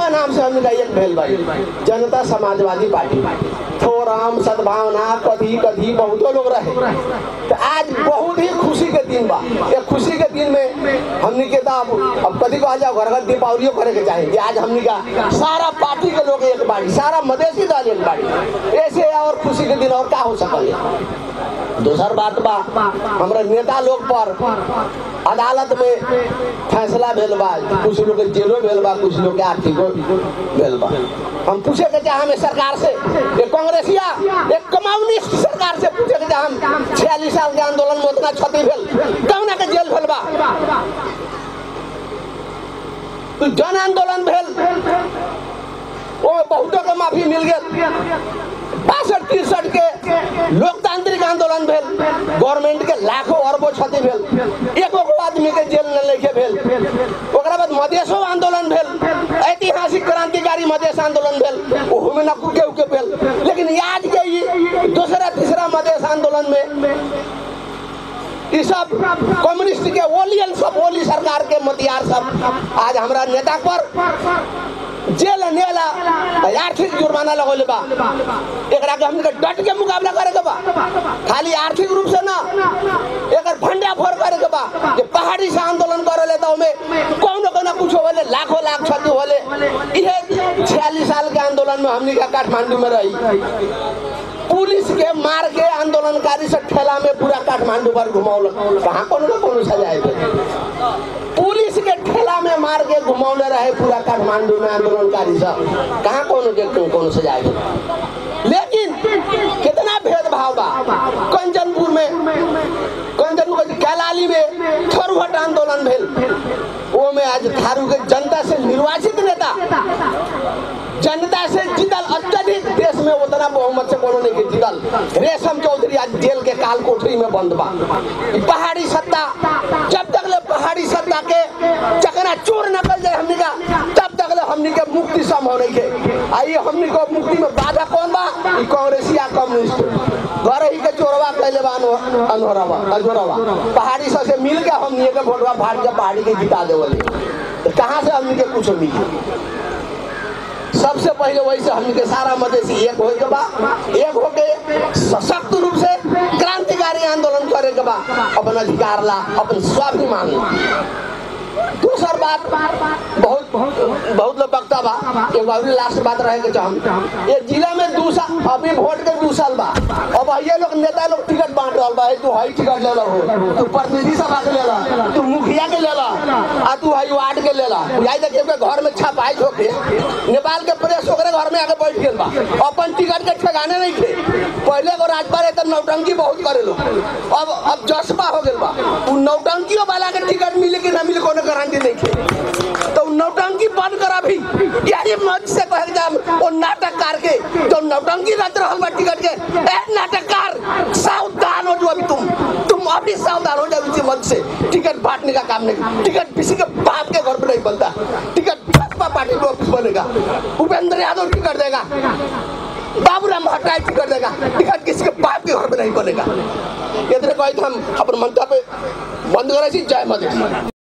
भाजपा नाम से हमने एक भेल भाई जनता समाजवादी पार्टी फोरम सद्भावना कथी कथी बहुतो लोग रहे तो आज बहुत ही खुशी के दिन बा ये खुशी के दिन में हमने के तो अब अब कथी कहा जाओ घर घर दीपावलियों करे के चाहे कि आज हमने का सारा पार्टी के लोग एक बाड़ी सारा मधेसी दल एक बाड़ी ऐसे और खुशी के दिन और क्या हो सकल दूसर बात बा हमारे नेता लोग पर अदालत में फैसला भेल बा कुछ लोग के जेलो भेल बा कुछ लोग के आर्थिको भेल बा हम पूछे के चाहे हमें सरकार से एक कांग्रेसिया एक कम्युनिस्ट सरकार से पूछे के चाहे हम छियालीस साल के आंदोलन में उतना क्षति भेल कौना के जेल भेल बा तो जन आंदोलन भेल वो बहुतों के माफी मिल गया बासठ तिरसठ के लोकतांत्रिक आंदोलन भेल गवर्नमेंट के लाखों अरबों क्षति भेल एको गो आदमी के जेल न लेके भेल ओकरा बाद मधेशो आंदोलन भेल ऐतिहासिक क्रांतिकारी मधेश आंदोलन भेल ओहू में न कुके उके भेल लेकिन आज के ई दूसरा तीसरा मधेश आंदोलन में ई सब कम्युनिस्ट के ओलियन सब ओली सरकार के मतियार सब आज हमरा नेता पर जेल नेला आर्थिक जुर्माना लगौले बा एकरा के हमके डट के मुकाबला करे के बा खाली आर्थिक रूप से ना एकर भंडा फोड़ करे के बा जे पहाड़ी से आंदोलन करे ले तो में कौनो कोनो कुछ होले लाखों लाख क्षति होले इहे 46 साल के आंदोलन में हमनी का काठमांडू में रही पुलिस के मार के आंदोलनकारी से ठेला में पूरा काठमांडू पर घुमौल कहाँ कोनो ना कोनो सजाए पुलिस के ठेला में मार के घुमौले रहे पूरा काठमांडू में आंदोलनकारी सब कहाँ कोनो के कोनो सजाए लेकिन कितना भेदभाव बा कंचनपुर में कंचनपुर के कैलाली में थरुहट आंदोलन भेल वो में आज थारू के जनता से निर्वाचित नेता जनता से जीतल अत्यधिक देश में उतना बहुमत से कोनो नहीं के जीतल रेशम चौधरी आज जेल के काल कोठरी में बंद बा ई पहाड़ी सत्ता जब तक ले पहाड़ी सत्ता के चकना चूर नकल जाए हमनी का तब तक ले हमनी के मुक्ति संभव नहीं के आई हमनी को मुक्ति में बाधा कौन बा ई कांग्रेसिया कम्युनिस्ट घर ही के चोरवा कैले बा अनो- अनहोरावा अजोरावा पहाड़ी सब से मिल के हमनी के भोटवा फाड़ के पहाड़ी के जिता देवली तो कहाँ से हमनी के कुछ मिली सबसे पहले वैसे हमनी के सारा मधेसी एक हो के बा एक हो के सशक्त रूप से क्रांतिकारी आंदोलन करे के बा अपन अधिकार ला अपन स्वाभिमान ला दूसर बात बहुत बहुत लोग बकता बा एगो अभी लास्ट बात रहे के चाहम ये जिला में दू साल अभी वोट के दू साल बा अब ये लोग नेता लोग टिकट बांट रहा बा तू हई टिकट ले लो तू प्रतिनिधि सभा के ले ला तू मुखिया के ले ला आ तू हई वार्ड के ले ला जाई देखिए के घर में छपाई होके नेपाल के प्रेस ओकरे घर में आके बैठ गेल बा अपन टिकट के ठेकाने नहीं थे पहले को राजपाल है तो नौटंकी बहुत करे लोग अब अब जज्बा हो गेल बा उ नौटंकियों वाला के टिकट मिले कि ना मिले कोनो गारंटी नहीं थे तो उ नौटंकी बंद करा भी यही मंच से कहे जा वो नाटककार के जो नौटंकी रच रहल बा टिकट के ए नाटककार सावधान हो जो अभी तुम तुम अभी सावधान हो जाओ इसी मंच से टिकट बांटने का काम नहीं टिकट किसी के बाप के घर पे नहीं बनता टिकट भाजपा पार्टी में ऑफिस बनेगा उपेंद्र यादव टिकट देगा बाबूराम भट्टराय टिकट देगा टिकट किसी के बाप के घर पे नहीं बनेगा इतने कही हम अपन मंतव्य बंद करे छी जय मधेश